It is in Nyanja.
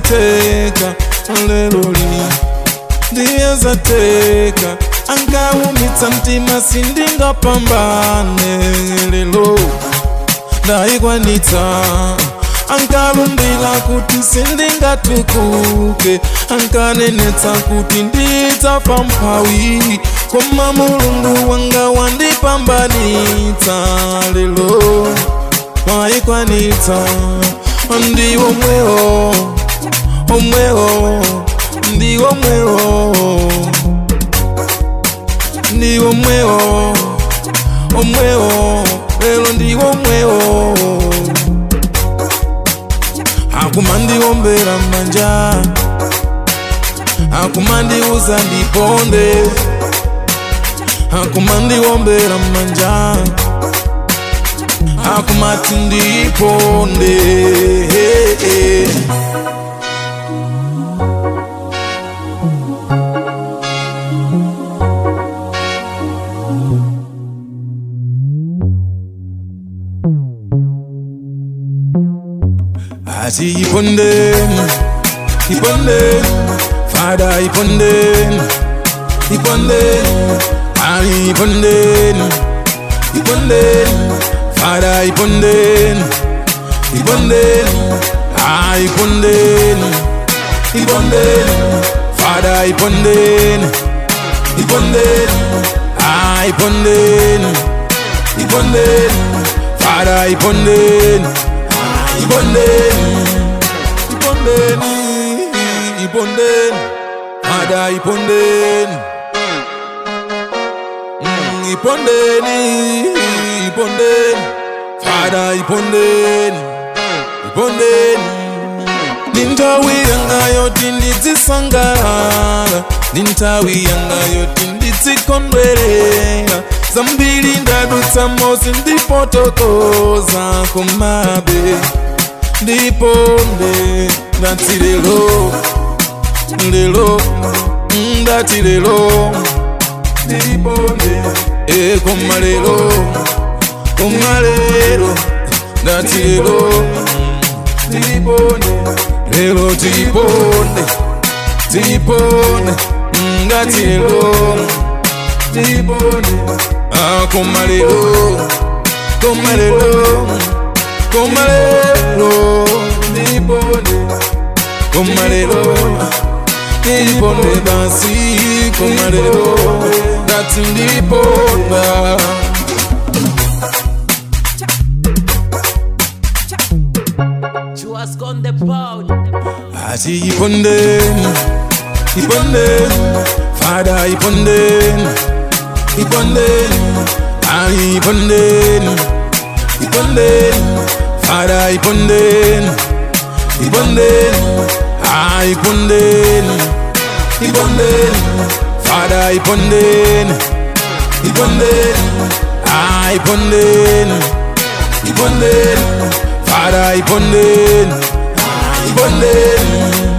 zateka lelo li ndiye zateka angaumitsa mtima sindingapambane lelo ndaikwanitsa ankalumbila kuti sindingatukuke ankanenetsa kuti ndidzafa mphawi koma mulungu wanga wandipambanitsa lelo waikwanitsa ndiwo mwewo omwewo ndiwo mwewo ndiwo mwewo omwewo lelo ndiwo mwewo akumandiwombera manja akumandiuza ndiponde akumandiwombera manja akumati ndiponde ati ipondeni ipondeni fada ipondeni ipondeni ali ipondeni ipondeni fada ipondeni ipondeni ah ipondeni ipondeni fada ipondeni ipondeni ah ipondeni ipondeni fada ipondeni ibondeni ibondeni ibondeni ada ibondeni Mm, ibondeni ibondeni ada ibondeni ibondeni nintawi yanga yoti ndidzisangalala nintawi yanga yoti ndizikondwerera zambiri ndadutsa mosi ndipotokoza kumabe ndiponde ndati lelo lelo ndati lelo ndiponde e koma lelo koma lelo ndati lelo ndiponde lelo tiponde tiponde ndati lelo ndiponde ah koma lelo koma lelo koma lelo ndiponde koma lelo ndiponde basi koma lelo ndati ndiponda Chuas con the pound. ati ipondeni ipondeni fada ipondeni ipondeni ali ipondeni ipondeni fada ipondeni ipondeni ah ipondeni ipondeni fada ipondeni ipondeni ah ipondeni ipondeni fada ipondeni ipondeni